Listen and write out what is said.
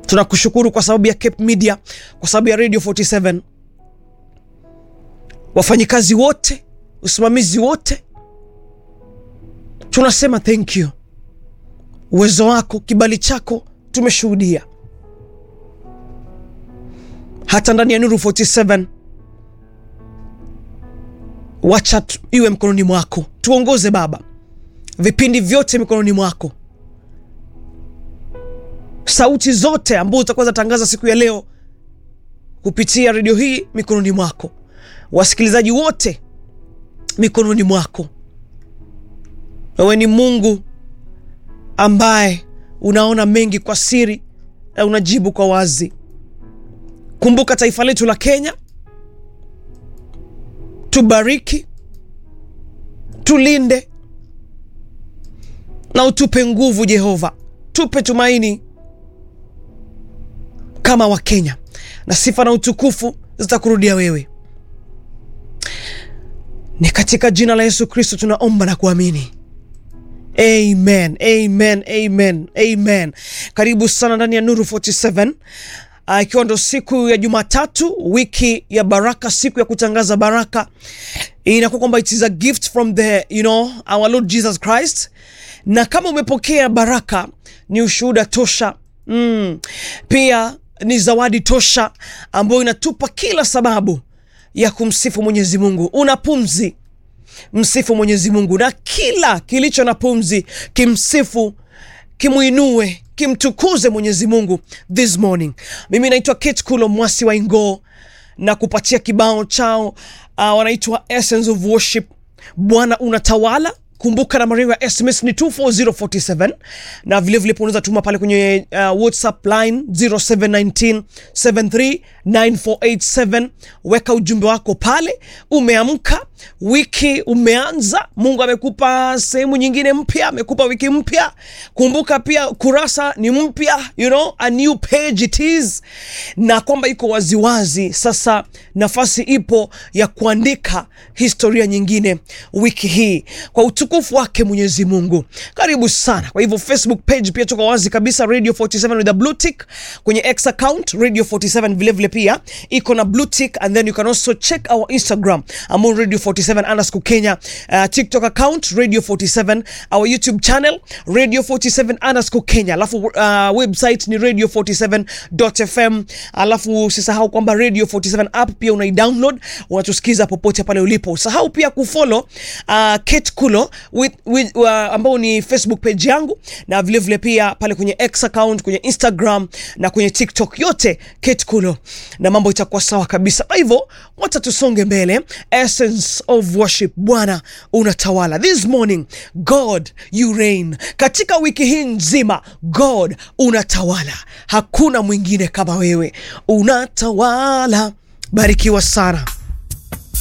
Tunakushukuru kwa sababu ya Cape Media, kwa sababu ya Radio 47, wafanyikazi wote, usimamizi wote, tunasema thank you. Uwezo wako, kibali chako tumeshuhudia hata ndani ya Nuru 47. Wacha iwe mkononi mwako, tuongoze Baba, vipindi vyote mikononi mwako, sauti zote ambazo utakuwa zatangaza siku ya leo kupitia redio hii mikononi mwako, wasikilizaji wote mikononi mwako. Wewe ni Mungu ambaye unaona mengi kwa siri na unajibu kwa wazi. Kumbuka taifa letu la Kenya, tubariki, tulinde na utupe nguvu Jehova, tupe tumaini kama Wakenya, na sifa na utukufu zitakurudia wewe. Ni katika jina la Yesu Kristo tunaomba na kuamini. Amen, amen, amen, amen. Karibu sana ndani ya Nuru 47 ikiwa uh, ndo siku ya Jumatatu, wiki ya baraka, siku ya kutangaza baraka. Inakuwa kwamba it is a gift from the you know our Lord Jesus Christ, na kama umepokea baraka ni ushuhuda tosha mm. Pia ni zawadi tosha ambayo inatupa kila sababu ya kumsifu Mwenyezi Mungu. Una pumzi, msifu Mwenyezi Mungu, na kila kilicho na pumzi kimsifu, kimuinue kimtukuze Mwenyezi Mungu this morning. Mimi naitwa Kate Kulo Mwasi wa Ingo na kupatia kibao chao uh, wanaitwa Essence of Worship. Bwana unatawala. Kumbuka nambari ya SMS ni 24047 na vilevile unaweza tuma pale kwenye uh, WhatsApp line 0719 739487. Weka ujumbe wako pale. Umeamka, wiki umeanza, Mungu amekupa sehemu nyingine mpya, amekupa wiki mpya. Kumbuka pia kurasa ni mpya, you know, a new page it is, na kwamba iko waziwazi sasa. Nafasi ipo ya kuandika historia nyingine wiki hii kwa utukufu wake Mwenyezi Mungu. Karibu sana. Kwa hivyo Facebook page pia tuko wazi kabisa, Radio 47 with a blue tick. Kwenye X account Radio 47 vilevile pia iko na blue tick, and then you can also check our Instagram ambao Radio 47 underscore Kenya, uh, TikTok account Radio 47, our YouTube channel Radio 47 underscore Kenya, alafu uh, website ni radio 47.fm, alafu usisahau kwamba Radio 47 app pia unai download, unatusikiza popote pale ulipo. Usahau pia kufollow uh, Kate Kulo with, with, uh, ambao ni Facebook page yangu na vilevile vile pia pale kwenye X account, kwenye Instagram na kwenye TikTok yote Kate Kulo, na mambo itakuwa sawa kabisa. Kwa hivyo wacha tusonge mbele. Essence of worship, Bwana unatawala. This morning God you reign. Katika wiki hii nzima God unatawala, hakuna mwingine kama wewe, unatawala. Barikiwa sana.